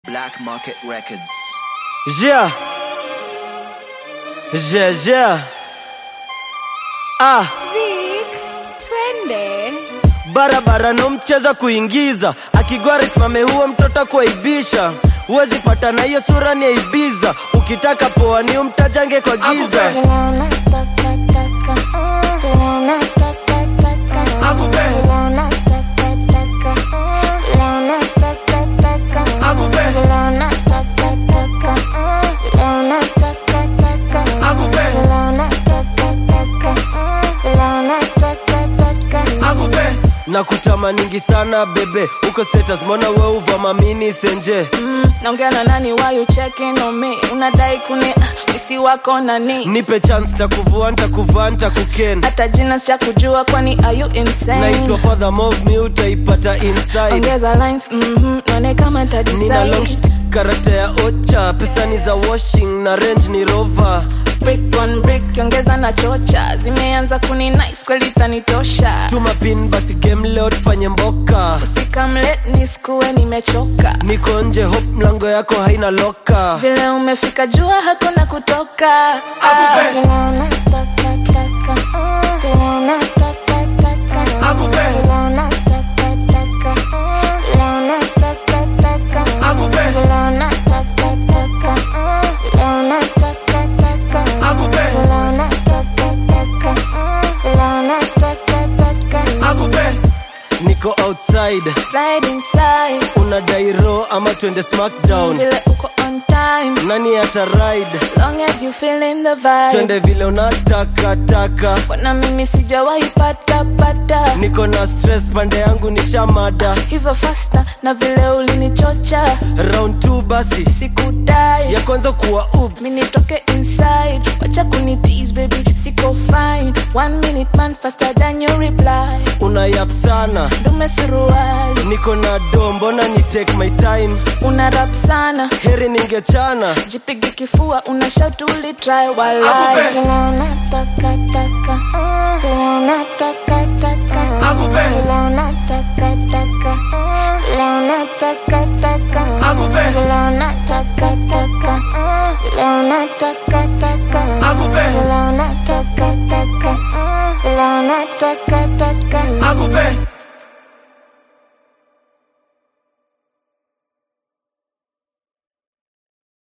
Black Market Records. Yeah. Yeah, yeah. Ah, Vic, twende barabara no mcheza kuingiza akigwara isimame huo mtoto kuaibisha huwezi pata na hiyo sura ni aibiza ukitaka poa ni umtajange kwa giza na kutamaningi sana bebe uko status mona we uvamamini senje mm, naongea na nani why you checking on me unadai kuni ah, misi wako nani nipe chance na kuvua ntakuvaa ntakuken hata jina sicha kujua kwani are you insane naitwa father mov mi utaipata inside ongeza lines mm-hmm, none kama nina long ntadecide karata ya ocha pesa ni za washing na range ni rover brick on brick ongeza na chocha zimeanza kuni nice kweli tanitosha tuma pin basi game leo tufanye mboka usikamlet niskuwe nimechoka niko nje hop mlango yako haina loka vile umefika jua hakuna kutoka ah. niko outside slide inside unadai ro ama twende smackdown vile uko on time nani ata ride long as you feeling the vibe twende vile unataka taka bwana mimi sijawahi pata pata niko na stress pande yangu ni shamada hivyo fasta na vile ulinichocha round 2 basi sikudai ya kwanza kuwa ups mi nitoke inside wacha kunitease baby siko fine one minute man faster than you reply unayap sana ndume suruali niko na do mbona ni take my time una rap sana heri ningechana jipige kifua una shout ulitry walai Akupe.